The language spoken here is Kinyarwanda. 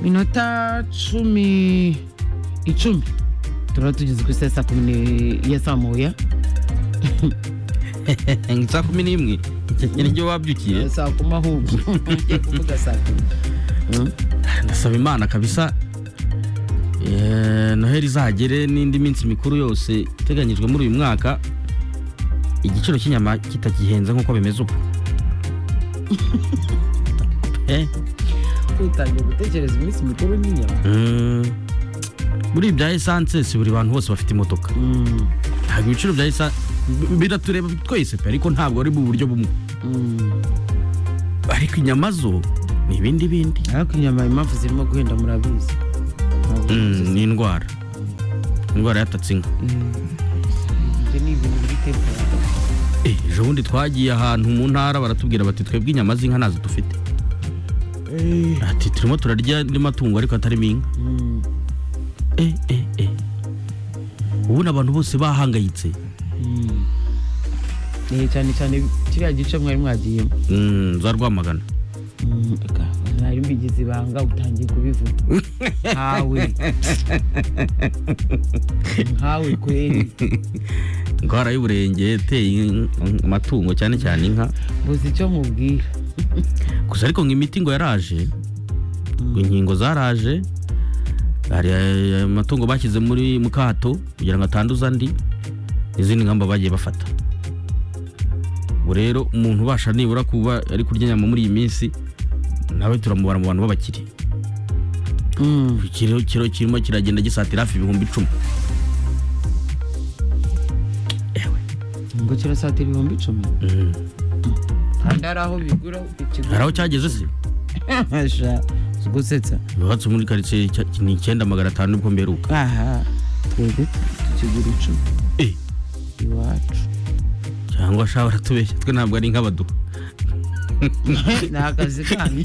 minota cumi icumi turaba tugeze ku isaha saa kumi ni- ya saa moya saa kumi n'imwe niryo wabyukiye Ya saa kumi ahubwo Ngiye kuvuga saa kumi Mm. ndasaba imana kabisa eh, noheli izagere n'indi minsi mikuru yose iteganyijwe muri uyu mwaka igiciro cy'inyama kitagihenze nk'uko bimeze ubu Eh, utangiye gutekereza iminsi mikuru n'inyama mm, muri ibi bya esanse si buri bantu bose bafite imodoka Mm, ntabwo ibiciro bya esanse biratureba twese pe ariko ntabwo ari mu buryo bumwe mm. ariko inyama zo ni ibindi bindi ariko inyama impamvu zirimo guhenda murabizi Ntabwo Mm, muzi. ni indwara indwara yatatse inka ibyo ni ibintu biri temporari Eh, ejo bundi twagiye ahantu mu ntara baratubwira bati twebwe inyama z'inka ntazo dufite ati turimo turarya andi matungo ariko atarimo inka Mm, Eh, eh, eh. ubundi abantu bose bahangayitse mm. Eh, cyane cyane kiriya gice mwari mwagiyemo Mm, za rwamagana Mm, eka, mwari mbigize ibanga utangiye kubivuga nkawe nkawe kweri indwara y'uburenge iteye in- amatungo cyane cyane inka buzi icyo mubwira gusa ariko ngo imiti ngo yaraje ngo inkingo zaraje hari eh, amatungo bashyize muri mu kato kugira ngo atanduza andi izindi ngamba bagiye bafata ubu rero umuntu ubasha nibura kuba ari kurya inyama muri iyi minsi nawe turamubara mu bantu b'abakire Mm, ikiro kiro kirimo kiragenda gisatira hafi ibihumbi icumi ewe ngo kirasatira ibihumbi icumi mm. kandi hari aho bigura hari ikigo aho cyageze se Sha, si gusetsa yubatse muri karitsiye cy- ni icyenda magana atanu nibwo mperuka aha twebwe tukigura icumi Eh, iwacu cyangwa sha baratubeshya twe ntabwo ari nk'abaduha ni akazi kanyu